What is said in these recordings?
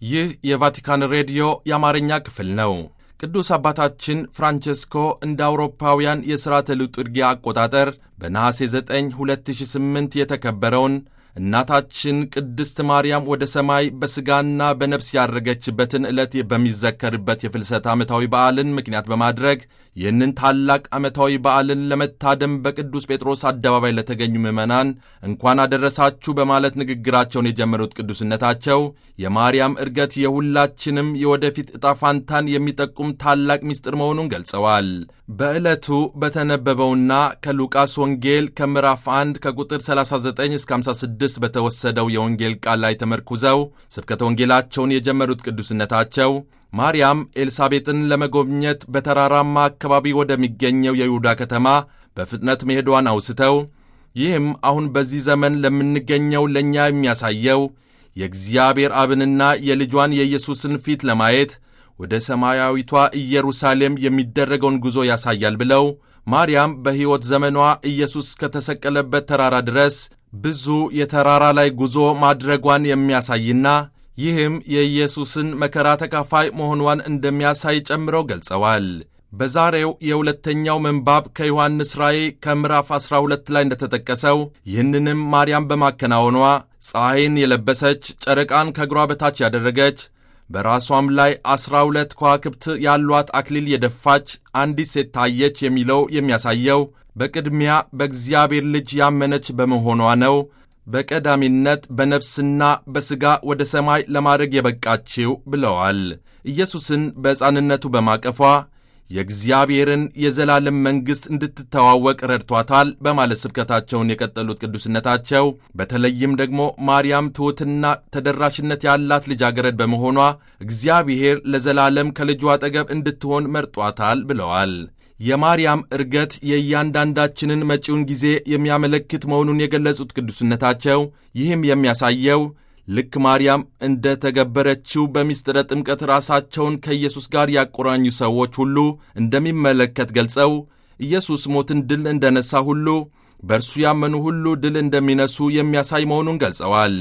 ይህ የቫቲካን ሬዲዮ የአማርኛ ክፍል ነው። ቅዱስ አባታችን ፍራንቼስኮ እንደ አውሮፓውያን የሥርዓተ ልጡርጊያ አቆጣጠር በነሐሴ 9 2008 የተከበረውን እናታችን ቅድስት ማርያም ወደ ሰማይ በሥጋና በነፍስ ያረገችበትን ዕለት በሚዘከርበት የፍልሰት ዓመታዊ በዓልን ምክንያት በማድረግ ይህንን ታላቅ ዓመታዊ በዓልን ለመታደም በቅዱስ ጴጥሮስ አደባባይ ለተገኙ ምዕመናን እንኳን አደረሳችሁ በማለት ንግግራቸውን የጀመሩት ቅዱስነታቸው የማርያም ዕርገት የሁላችንም የወደፊት ዕጣ ፋንታን የሚጠቁም ታላቅ ምስጢር መሆኑን ገልጸዋል። በዕለቱ በተነበበውና ከሉቃስ ወንጌል ከምዕራፍ 1 ከቁጥር 39 እስከ 56 በተወሰደው የወንጌል ቃል ላይ ተመርኩዘው ስብከተ ወንጌላቸውን የጀመሩት ቅዱስነታቸው ማርያም ኤልሳቤጥን ለመጎብኘት በተራራማ አካባቢ ወደሚገኘው የይሁዳ ከተማ በፍጥነት መሄዷን አውስተው ይህም አሁን በዚህ ዘመን ለምንገኘው ለእኛ የሚያሳየው የእግዚአብሔር አብንና የልጇን የኢየሱስን ፊት ለማየት ወደ ሰማያዊቷ ኢየሩሳሌም የሚደረገውን ጉዞ ያሳያል ብለው ማርያም በሕይወት ዘመኗ ኢየሱስ ከተሰቀለበት ተራራ ድረስ ብዙ የተራራ ላይ ጉዞ ማድረጓን የሚያሳይና ይህም የኢየሱስን መከራ ተካፋይ መሆኗን እንደሚያሳይ ጨምረው ገልጸዋል። በዛሬው የሁለተኛው ምንባብ ከዮሐንስ ራእይ ከምዕራፍ 12 ላይ እንደተጠቀሰው ይህንንም ማርያም በማከናወኗ ፀሐይን የለበሰች ጨረቃን ከእግሯ በታች ያደረገች በራሷም ላይ ዐሥራ ሁለት ከዋክብት ያሏት አክሊል የደፋች አንዲት ሴት ታየች የሚለው የሚያሳየው በቅድሚያ በእግዚአብሔር ልጅ ያመነች በመሆኗ ነው። በቀዳሚነት በነፍስና በሥጋ ወደ ሰማይ ለማድረግ የበቃችው ብለዋል። ኢየሱስን በሕፃንነቱ በማቀፏ የእግዚአብሔርን የዘላለም መንግሥት እንድትተዋወቅ ረድቷታል በማለት ስብከታቸውን የቀጠሉት ቅዱስነታቸው በተለይም ደግሞ ማርያም ትሑትና ተደራሽነት ያላት ልጃገረድ በመሆኗ እግዚአብሔር ለዘላለም ከልጇ አጠገብ እንድትሆን መርጧታል ብለዋል። የማርያም ዕርገት የእያንዳንዳችንን መጪውን ጊዜ የሚያመለክት መሆኑን የገለጹት ቅዱስነታቸው ይህም የሚያሳየው ልክ ማርያም እንደ ተገበረችው በምስጢረ ጥምቀት ራሳቸውን ከኢየሱስ ጋር ያቆራኙ ሰዎች ሁሉ እንደሚመለከት ገልጸው ኢየሱስ ሞትን ድል እንደነሳ ሁሉ በእርሱ ያመኑ ሁሉ ድል እንደሚነሱ የሚያሳይ መሆኑን ገልጸዋል።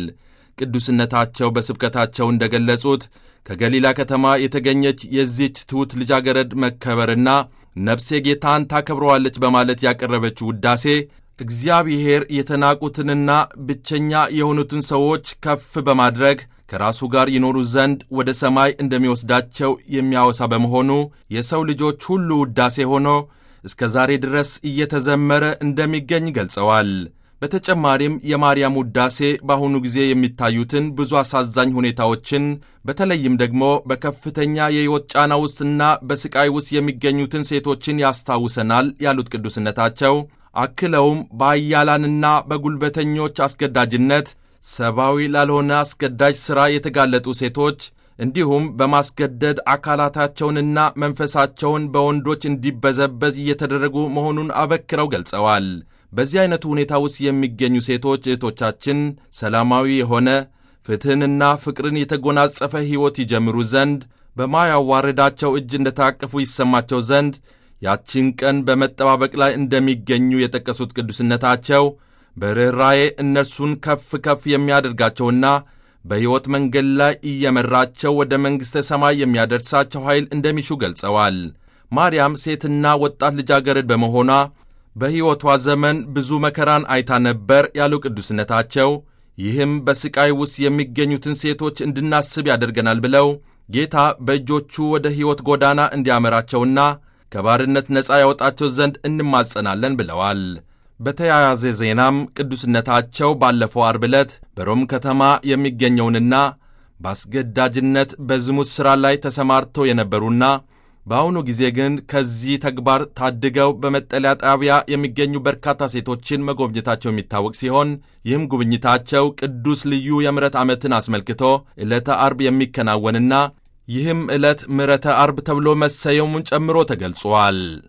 ቅዱስነታቸው በስብከታቸው እንደገለጹት ከገሊላ ከተማ የተገኘች የዚች ትሑት ልጃገረድ መከበርና ነፍሴ ጌታን ታከብረዋለች በማለት ያቀረበችው ውዳሴ እግዚአብሔር የተናቁትንና ብቸኛ የሆኑትን ሰዎች ከፍ በማድረግ ከራሱ ጋር ይኖሩ ዘንድ ወደ ሰማይ እንደሚወስዳቸው የሚያወሳ በመሆኑ የሰው ልጆች ሁሉ ውዳሴ ሆኖ እስከ ዛሬ ድረስ እየተዘመረ እንደሚገኝ ገልጸዋል። በተጨማሪም የማርያም ውዳሴ በአሁኑ ጊዜ የሚታዩትን ብዙ አሳዛኝ ሁኔታዎችን በተለይም ደግሞ በከፍተኛ የሕይወት ጫና ውስጥና በስቃይ ውስጥ የሚገኙትን ሴቶችን ያስታውሰናል ያሉት ቅዱስነታቸው አክለውም በአያላንና በጉልበተኞች አስገዳጅነት ሰብአዊ ላልሆነ አስገዳጅ ሥራ የተጋለጡ ሴቶች እንዲሁም በማስገደድ አካላታቸውንና መንፈሳቸውን በወንዶች እንዲበዘበዝ እየተደረጉ መሆኑን አበክረው ገልጸዋል። በዚህ አይነቱ ሁኔታ ውስጥ የሚገኙ ሴቶች እህቶቻችን ሰላማዊ የሆነ ፍትሕንና ፍቅርን የተጎናጸፈ ሕይወት ይጀምሩ ዘንድ በማያዋርዳቸው እጅ እንደታቀፉ ይሰማቸው ዘንድ ያቺን ቀን በመጠባበቅ ላይ እንደሚገኙ የጠቀሱት ቅዱስነታቸው በርኅራዬ እነርሱን ከፍ ከፍ የሚያደርጋቸውና በሕይወት መንገድ ላይ እየመራቸው ወደ መንግሥተ ሰማይ የሚያደርሳቸው ኃይል እንደሚሹ ገልጸዋል። ማርያም ሴትና ወጣት ልጃገረድ በመሆኗ በሕይወቷ ዘመን ብዙ መከራን አይታ ነበር ያሉ ቅዱስነታቸው ይህም በሥቃይ ውስጥ የሚገኙትን ሴቶች እንድናስብ ያደርገናል ብለው ጌታ በእጆቹ ወደ ሕይወት ጎዳና እንዲያመራቸውና ከባርነት ነፃ ያወጣቸው ዘንድ እንማጸናለን ብለዋል። በተያያዘ ዜናም ቅዱስነታቸው ባለፈው አርብ ዕለት በሮም ከተማ የሚገኘውንና በአስገዳጅነት በዝሙት ሥራ ላይ ተሰማርተው የነበሩና በአሁኑ ጊዜ ግን ከዚህ ተግባር ታድገው በመጠለያ ጣቢያ የሚገኙ በርካታ ሴቶችን መጎብኘታቸው የሚታወቅ ሲሆን ይህም ጉብኝታቸው ቅዱስ ልዩ የምሕረት ዓመትን አስመልክቶ ዕለተ አርብ የሚከናወንና ይህም ዕለት ምሕረተ አርብ ተብሎ መሰየሙን ጨምሮ ተገልጿል።